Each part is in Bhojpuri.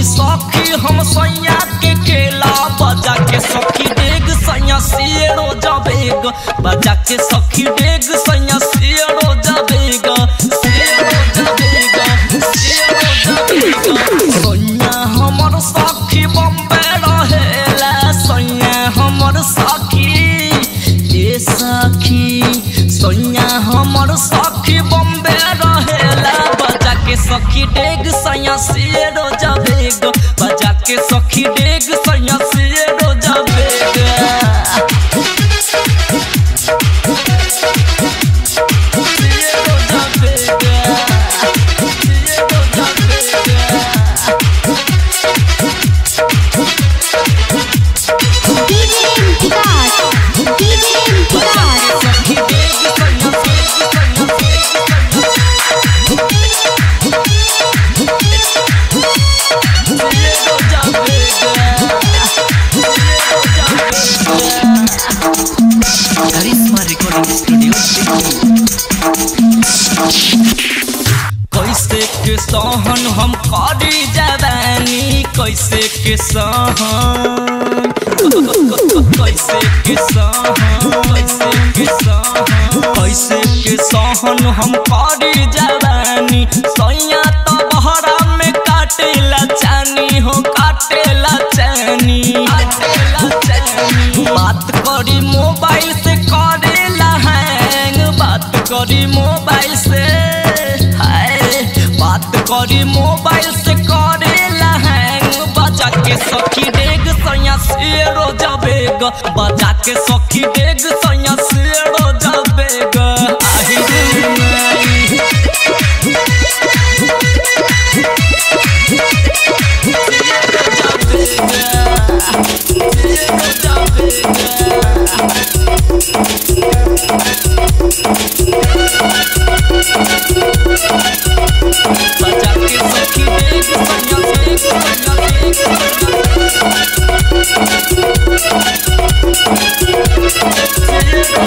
करी सखी हम सैया के केला बजा के सखी डेग सैया सियरो जबेग बजा के सखी डेग सैया सियरो जबेग सियरो जबेग सियरो जबेग सैया हमर सखी बम्बे रहेला सैया हमर सखी ए सखी सैया हमर सखी बम्बे रहेला बजा के सखी डेग सैया सियरो जबेग बजा के सखी डेग सैया सियरो जबेग सियरो जबेग सियरो जबेग डीजे विकास डीजे बजा के विकास सखी डेग सैया डेग सैया सियरो जबेग करिश्मा रिकॉर्डिंग स्टूडियो कैसे के सहन हम करी जवानी कैसे के सहन कैसे के सहन कैसे के सहन कैसे के सहन हम करी जवानी सैया तो बहरा में काटेला चानी हो काटेला चानी काटेला चानी बात करी मोबाइल से करेला हैंग बात करी मोबाइल से हाय बात करी मोबाइल से करेला हैंग बजा के सखी डेग सैया शेरो जबेग बजा के सखी डेग सैया शेरो जबेग आही रे माई बजा के सखी डेग सैया डेग सैया डेग सैया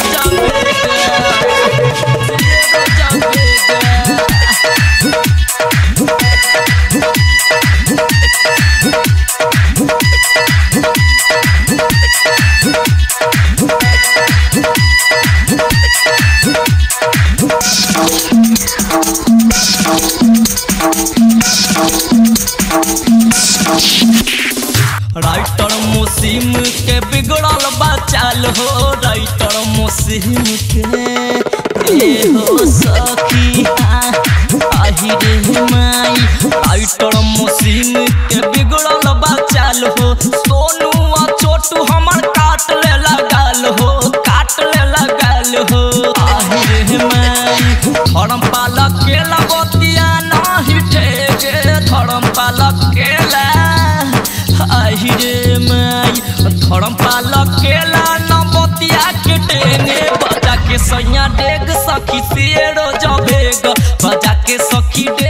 राइटर मुसीम के बिगड़ल बचाल हो राइटर मुसीम के ए हो सखी हाँ, आही रे माई राइटर मुसीम के बिगड़ल बचाल हो सोनू आ छोटू हमर काट ले लगाल हो काट ले लगाल हो आही रे माई धर्म पालक के लगतिया नाही ठेके धर्म पालक केला आही रे माई धर्म पालक केला नबतिया के टेंगे बजा के सैया डेग सखी शेरो जबेग बजा के सखी डेग